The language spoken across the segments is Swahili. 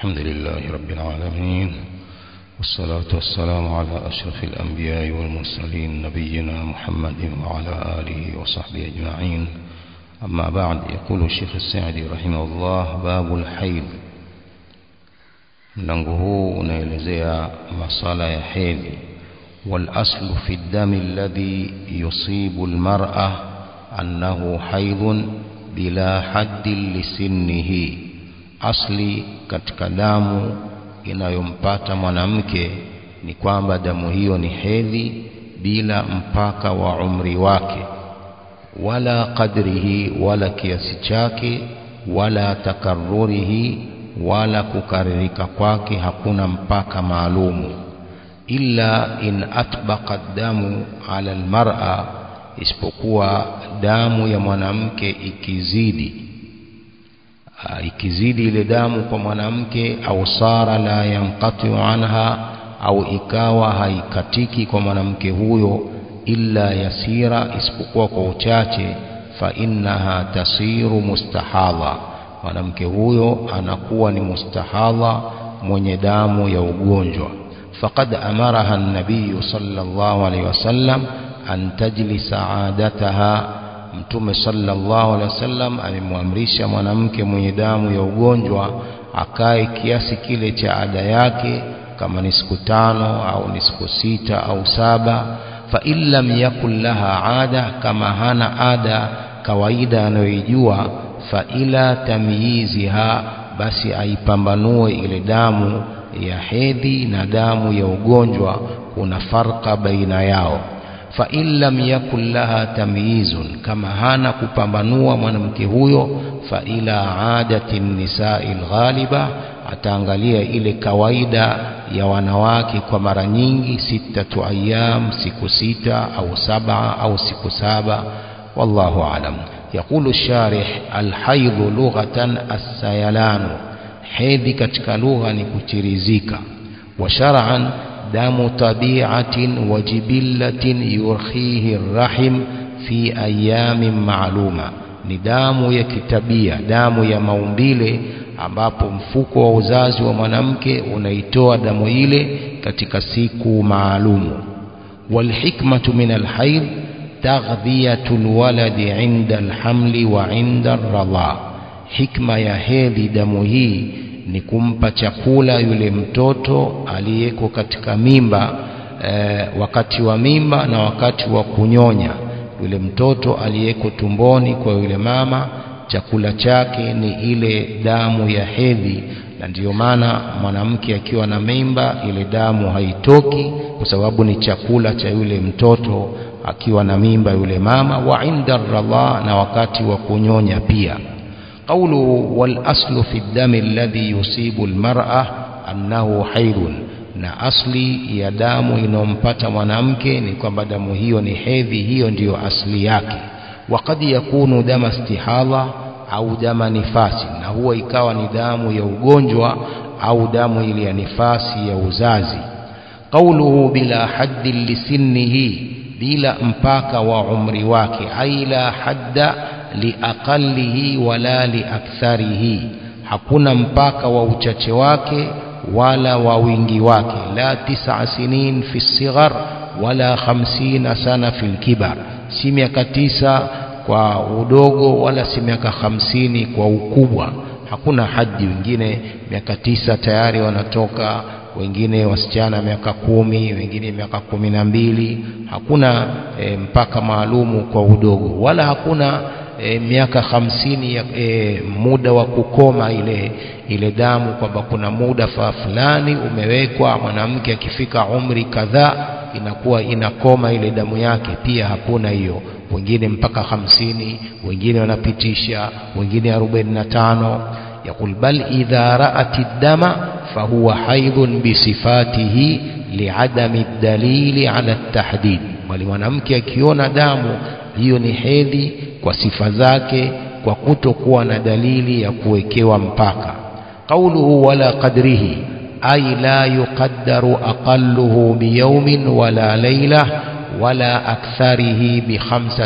الحمد لله رب العالمين والصلاة والسلام على أشرف الأنبياء والمرسلين نبينا محمد وعلى آله وصحبه أجمعين أما بعد يقول الشيخ السعدي رحمه الله باب الحيض mlango huu unaelezea masala ya hedhi والاصل في الدم الذي يصيب المرأة أنه حيض بلا حد لسنه asli katika damu inayompata mwanamke ni kwamba damu hiyo ni hedhi bila mpaka wa umri wake wala qadrihi wala kiasi chake wala takarrurihi wala kukaririka kwake hakuna mpaka maalumu illa in atbaqa damu ala almar'a isipokuwa damu ya mwanamke ikizidi ikizidi ile damu kwa mwanamke au sara la yanqati anha au ikawa haikatiki kwa mwanamke huyo illa yasira isipokuwa kwa uchache fa innaha tasiru mustahadha mwanamke huyo anakuwa ni mustahadha mwenye damu ya ugonjwa faqad amaraha an-nabiy sallallahu alayhi wasallam an tajlisa adataha mtume sallallahu alaihi wasallam amemwamrisha mwanamke mwenye damu ya ugonjwa akae kiasi kile cha ada yake kama ni siku tano au ni siku sita au saba fa in lam yakul laha ada kama hana ada kawaida anayoijua fa ila tamyiziha basi aipambanue ile damu ya hedhi na damu ya ugonjwa kuna farka baina yao fa in lam yakul laha tamyizun kama hana kupambanua mwanamke huyo fa ila adati nisai alghaliba ataangalia ile kawaida ya wanawake kwa mara nyingi sitatu ayyam siku sita au saba au siku saba wallahu alam يقول الشارح الحيض لغة السيلان hedhi katika lugha ni kuchirizika wa shar'an دم طبيعة وجبلة يرخيه الرحم في أيام معلومة ni damu ya kitabia damu ya maumbile ambapo mfuko wa uzazi wa mwanamke unaitoa damu ile katika siku maalumu walhikmatu min alhaid taghdhiyatu alwaladi inda alhamli wa inda arradha hikma ya hedhi damu hii ni kumpa chakula yule mtoto aliyeko katika mimba e, wakati wa mimba na wakati wa kunyonya yule mtoto aliyeko tumboni kwa yule mama chakula chake ni ile damu ya hedhi na ndiyo maana mwanamke akiwa na mimba ile damu haitoki kwa sababu ni chakula cha yule mtoto akiwa na mimba yule mama wa inda radha na wakati wa kunyonya pia قوله والأصل في الدم الذي يصيب المرأة أنه حيض na asli ya damu inayompata mwanamke ni kwamba damu hiyo ni hedhi hiyo ndiyo asli yake wakad yakunu dama istihadha au dama nifasi na huwa ikawa ni damu ya ugonjwa au damu ile ya nifasi ya uzazi qauluhu bila haddi lisinnihi bila mpaka wa umri wake ai la hadda liaqallihi wala liaktharihi hakuna mpaka wa uchache wake wala wa wingi wake la tisa sinin fi sighar wala khamsina sana fil kibar si miaka tisa kwa udogo wala si miaka hamsini kwa ukubwa hakuna haji wengine miaka tisa tayari wanatoka wengine wasichana miaka kumi wengine miaka kumi na mbili hakuna e, mpaka maalumu kwa udogo wala hakuna e, miaka hamsini ya e, muda wa kukoma ile ile damu kwamba kuna muda fa fulani umewekwa mwanamke akifika umri kadhaa inakuwa inakoma ile damu yake pia hakuna hiyo wengine mpaka hamsini wengine wanapitisha wengine arobaini na tano يقول بل إذا رأت الدم فهو حيض بصفاته لعدم الدليل على التحديد bali mwanamke akiona damu hiyo ni hedhi kwa sifa zake kwa kutokuwa na dalili ya kuwekewa mpaka qauluhu wala qadrihi ay la yuqaddaru aqalluhu biyawmin wala layla wala aktharihi bi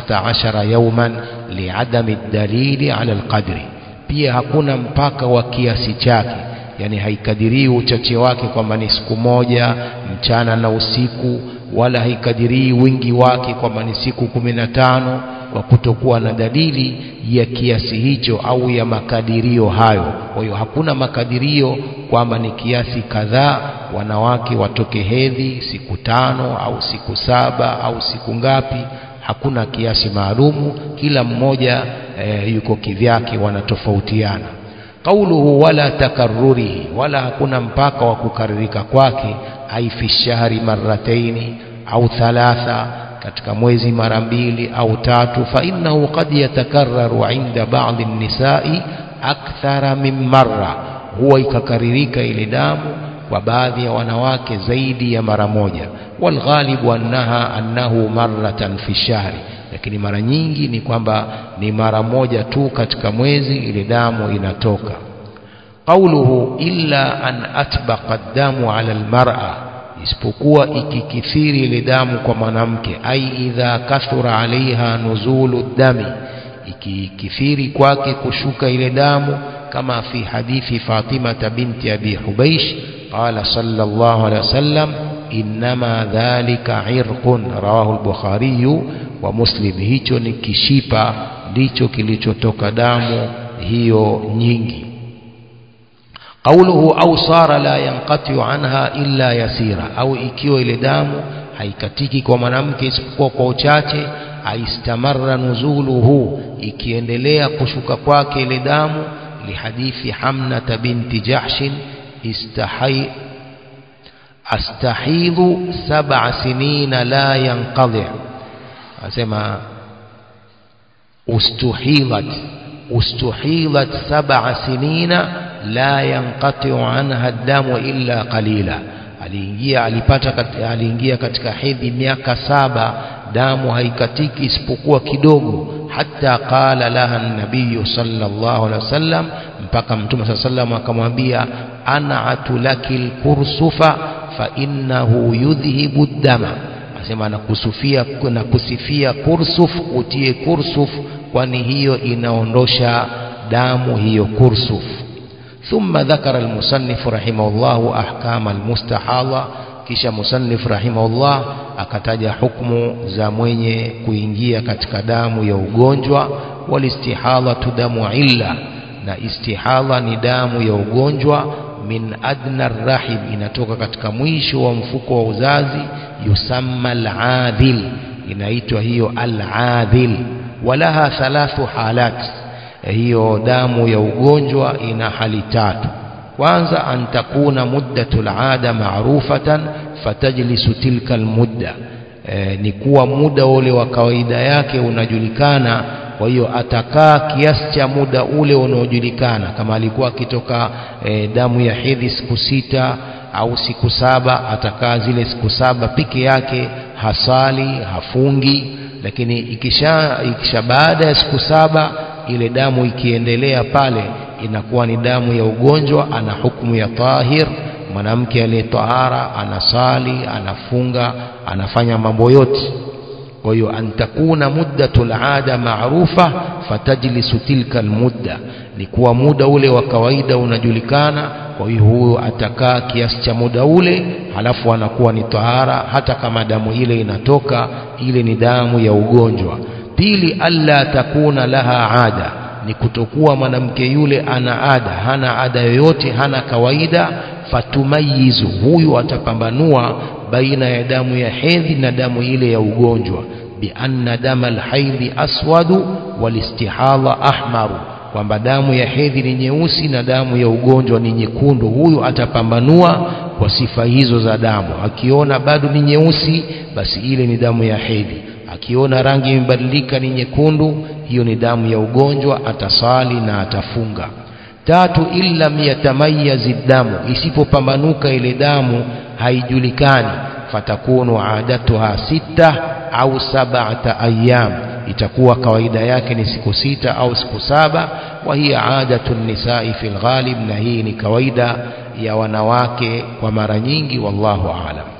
15 yawman li'adami ad-dalili ala al-qadri pia hakuna mpaka wa kiasi chake yani haikadirii uchache wake kwamba ni siku moja mchana na usiku wala haikadirii wingi wake kwamba ni siku kumi na tano kwa kutokuwa na dalili ya kiasi hicho au ya makadirio hayo kwa hiyo hakuna makadirio kwamba ni kiasi kadhaa wanawake watoke hedhi siku tano au siku saba au siku ngapi hakuna kiasi maalumu kila mmoja e, yuko kivyake wanatofautiana qauluhu wala takarrurihi wala hakuna mpaka wa kukaririka kwake ai fi shahri marrataini au thalatha katika mwezi mara mbili au tatu fa innahu qad yatakarraru inda ba'dhi nisai akthara min marra huwa ikakaririka ile damu kwa baadhi ya wanawake zaidi ya mara moja walghalibu annaha annahu marratan fi shahri lakini mara nyingi ni kwamba ni mara moja tu katika mwezi ile damu inatoka qauluhu illa an atbaqa damu ala almar'a isipokuwa ikikithiri ile damu kwa mwanamke ai idha kathura alaiha nuzulu dami ikikithiri kwake kushuka ile damu kama fi hadithi Fatima binti Abi Hubaish qala sallallahu alaihi wasallam inma dhalika irqun rawahu al-Bukhari wa Muslim hicho ni kishipa ndicho kilichotoka damu hiyo nyingi قوله أو صار لا ينقطع عنها إلا يسيرا أو ikiwa ile damu haikatiki kwa mwanamke isipokuwa kwa uchache aistamarra nuzuluhu ikiendelea kushuka kwake ile damu lihadithi Hamnata binti Jahshin istahai astahidhu sab'a sinina la yanqadhi asema ustuhidhat ustuhidhat sab'a sinina la yanqati anha damu illa qalila aliingia alipata kat, aliingia katika hedhi miaka saba damu haikatiki isipokuwa kidogo hata qala laha nabiyu sallallahu alaihi wasallam mpaka mtume sallallahu alaihi wasallam akamwambia ana atulakil kursufa fa innahu yudhhibu dama asema nakusufia na kusifia kursuf utie kursuf kwani hiyo inaondosha damu hiyo kursuf ثم ذكر المصنف رحمه الله أحكام المستحاضة kisha musannif rahimahullah akataja hukumu za mwenye kuingia katika damu ya ugonjwa walistihadhatu damu illa na istihadha ni damu ya ugonjwa min adna rahim inatoka katika mwisho wa mfuko wa uzazi yusamma al-adhil inaitwa hiyo al-adhil walaha thalathu halat hiyo damu ya ugonjwa ina hali tatu kwanza an takuna muddatul ada ma'rufatan fatajlisu tilka almudda e, ni kuwa muda ule wa kawaida yake unajulikana kwa hiyo atakaa kiasi cha muda ule unaojulikana kama alikuwa akitoka e, damu ya hedhi siku sita au siku saba atakaa zile siku saba peke yake hasali hafungi lakini ikisha, ikisha baada ya siku saba ile damu ikiendelea pale inakuwa ni damu ya ugonjwa ana hukumu ya tahir mwanamke aliyetahara anasali anafunga anafanya mambo yote kwa hiyo antakuna muddatul ada maarufa fatajlisu tilka almudda ni kuwa muda ule wa kawaida unajulikana kwa hiyo huyo atakaa kiasi cha muda ule halafu anakuwa ni tahara hata kama damu ile inatoka ile ni damu ya ugonjwa pili alla takuna laha ada ni kutokuwa mwanamke yule ana ada hana ada yoyote hana kawaida fatumayizu huyu atapambanua baina ya damu ya hedhi na damu ile ya ugonjwa bianna dama alhaidhi aswadu walistihadha ahmaru kwamba damu ya hedhi ni nyeusi na damu ya ugonjwa ni nyekundu huyu atapambanua kwa sifa hizo za damu akiona bado ni nyeusi basi ile ni damu ya hedhi akiona rangi imebadilika ni nyekundu hiyo ni damu ya ugonjwa atasali na atafunga tatu illam yatamayazi damu isipopambanuka ile damu haijulikani fatakunu adatuha sita au sabata ayyam itakuwa kawaida yake ni siku sita au siku saba wa hiya adatu nisai fil ghalib na hii ni kawaida ya wanawake kwa mara nyingi wallahu aalam